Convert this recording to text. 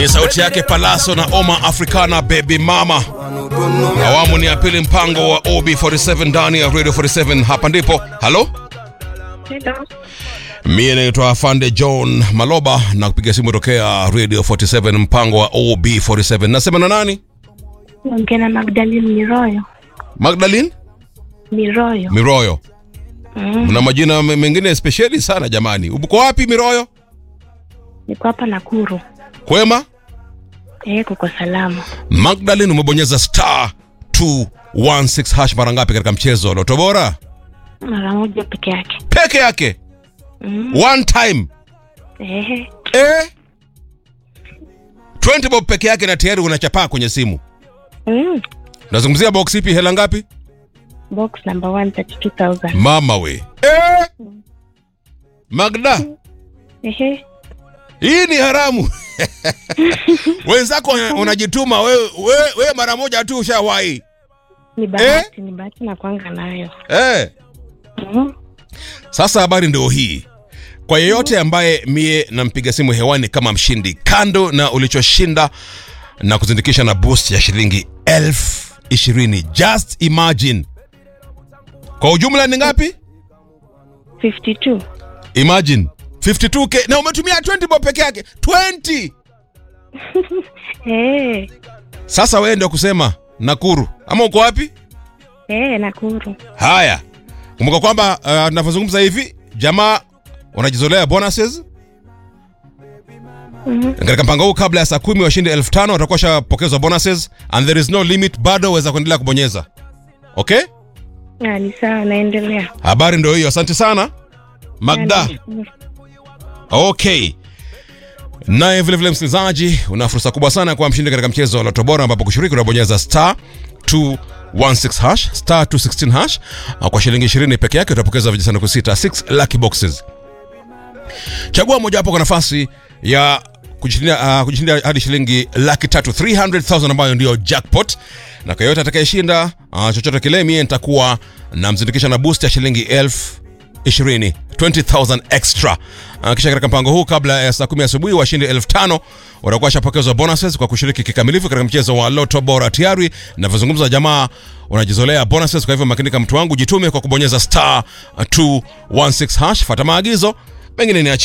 Ni sauti yake Palaso na Oma Africana Baby Mama. Awamu ni ya pili, mpango wa OB47 ndani ya Radio 47. Hapa ndipo. Halo, Hello. mie naitwa Afande John Maloba na kupiga simu tokea Radio 47, mpango wa OB47. Nasema na nani? Ongea na Magdalene Miroyo. Magdalene Miroyo. Miroyo. Mm. Mna majina m- mengine spesheli sana jamani. Uko wapi Miroyo? Niko hapa Nakuru. Kwema? Eh, kuko salama. Magdalene, umebonyeza star 216 hash mara ngapi katika mchezo wa Loto Bora? Mara moja peke yake. Peke yake. Mm. One time. Eh, Eh? 20 bob peke yake na tayari unachapaa kwenye simu. mm. Nazungumzia box ipi hela ngapi? Box number 132,000. Mama we. Eh? Magda, Eh, hii ni haramu. Wenzako wana- unajituma wewe we, we mara moja tu ushawahi. ni bahati, ni bahati na kwanga nayo. Eh? Mm. Sasa habari ndio hii. Kwa yeyote ambaye mie nampiga simu hewani kama mshindi, kando na ulichoshinda na kuzindikisha na boost ya shilingi elfu ishirini. Just imagine. Kwa ujumla ni ngapi? 52. Imagine 52k na umetumia 20 bob peke yake 20. Eh, Sasa wewe ndio kusema Nakuru ama uko wapi? eh, Nakuru. Haya, kumbuka kwamba uh, tunavyozungumza hivi jamaa wanajizolea bonuses Mm. katika mpango huu. Kabla ya saa kumi washindi elfu tano watakuwa washapokezwa bonuses and there is no limit, bado waweza kuendelea kubonyeza. Okay, Ah, ni sawa, naendelea. habari ndio hiyo. Asante sana Magda. Mm. Okay. Naye vile vile msikilizaji, una fursa kubwa sana kwa mshindi katika mchezo wa Loto Bora ambapo kushiriki unabonyeza star 216 hash star 216 hash na kwa shilingi 20 peke yake utapokeza vijisanduku sita 6 lucky boxes. Chagua moja hapo kwa nafasi ya kujishindia uh, kujishindia hadi shilingi laki tatu 300,000 ambayo ndio jackpot, na kwa yote atakayeshinda uh, chochote kile, mie nitakuwa namzindikisha na boost ya shilingi elfu 20 20000 extra. Uh, kisha katika mpango huu kabla ya saa 10 asubuhi washindi 5000 watakuwa washapokezwa bonuses kwa kushiriki kikamilifu katika mchezo wa Lotto Bora. Tayari ninavyozungumza, jamaa wanajizolea bonuses. Kwa hivyo makinika, mtu wangu, jitume kwa kubonyeza star 216 hash, fuata maagizo mengine ni